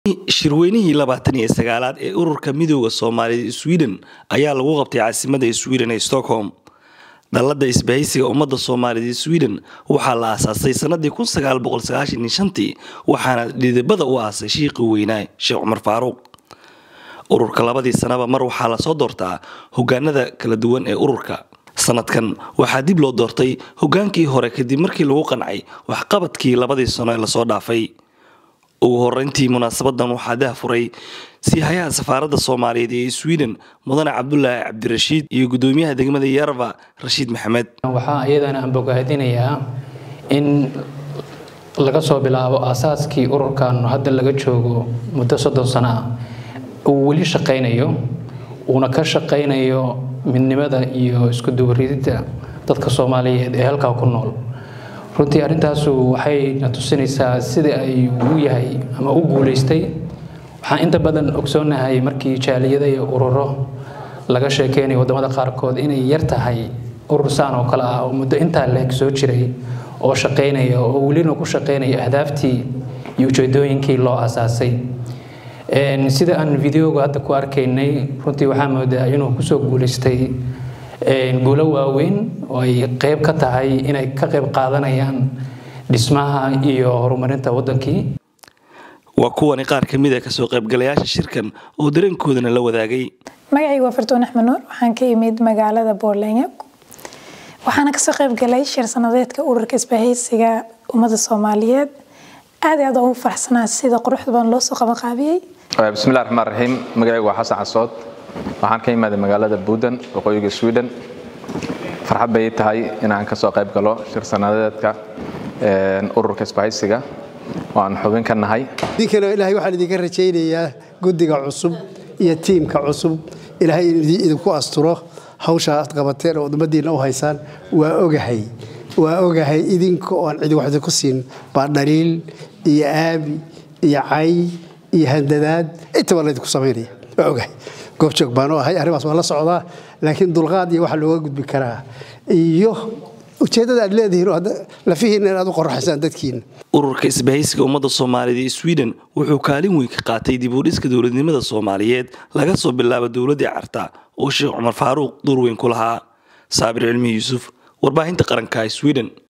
shirweynihii labaatan iyo sagaalaad ee ururka midooda soomaaliyed sweden ayaa lagu qabtay caasimada sweden ee stockholm dallada isbahaysiga ummadda soomaaliyeed sweden waxaa la aasaasay sanadii tii waxaana dhidibada u aasay shiiqii weynaa sheekh cumar faaruuq ururka labadii sanaba mar waxaa lasoo doortaa hogaanada kala duwan ee ururka sanadkan waxaa dib loo doortay hogaankii hore kadib markii lagu qancay waxqabadkii labadii sano ee lasoo dhaafay ugu horeyntii munaasabadan waxaa dahfuray siihayaha safaaradda soomaaliyeed ee sweden mudane cabdulaahi cabdirashiid iyo gudoomiyaha degmada yarva rashiid maxamed waxaa iyadana aan bogaadinayaa in laga soo bilaabo aasaaskii ururkan hadda laga joogo muddo soddon sano ah uu weli shaqaynayo uuna ka shaqaynayo midnimada iyo isku duwarididda dadka soomaaliyeed ee halkaa ku nool runtii arrintaasu waxay na tusinaysaa sida ay u yahay ama u guulaystay waxaan inta badan ogsoonahay markii jaaliyada iyo ururo laga sheekeynayo waddamada qaarkood inay yar tahay urur saan oo kale ah oo muddo intaa leeg soo jiray oo shaqaynaya oo welina ku shaqaynaya ahdaaftii iyo ujeedooyinkii loo asaasay sida aan videoga hadda ku arkaynay runtii waxaa moodaa inuu kusoo guulaystay guulo waaweyn oo ay qeyb ka tahay inay ka qeyb qaadanayaan dhismaha iyo horumarinta waddankii waa kuwani qaar ka mid a kasoo qaybgalayaasha shirkan oo dareenkoodana la wadaagay magacaygu waa fartuun axmed nuur waxaan ka imid magaalada boorlenya waxaana kasoo qaybgalay shir sanadeedka ururka isbahaysiga ummadda soomaaliyeed aad i aad ugu faraxsanaa sida quruxda badan loo soo qabanqaabiyey bismillahi raxmaan raxiim magacaygu waa xasan casood waxaan ka imaaday magaalada buudan waqooyiga sweden farxad bay tahay inaan ka soo qayb galo shir sanadeedka ururka isbahaysiga oo aan xubin ka nahay idinkana ilaahay waxaan idinka rajaynayaa guddiga cusub iyo tiimka cusub ilaahay idinku asturo hawsha aad qabateen oo ummadiinna u haysaan waa ogahay waa ogahay idinka oo aan cidi wax idinku siin baa dhaliil iyo aabi iyo cay iyo handadaad intaba laydinku samaynaya waa ogahay goobjoog baan u ahay arrimaas waa la socdaa laakiin dulqaad iyo waxa looga gudbi karaa iyo ujeeddada aad leedihiin oo lafihiinna inaad u qoraxaysaan dadkiina ururka isbahaysiga ummadda soomaaliyeed ee sweden wuxuu kaalin weyn ka qaatay dib u dhiska dowladnimada soomaaliyeed laga soo bilaabo dowladdii carta oo sheekh cumar faaruuq door weyn ku lahaa saabir cilmi yuusuf warbaahinta qaranka sweden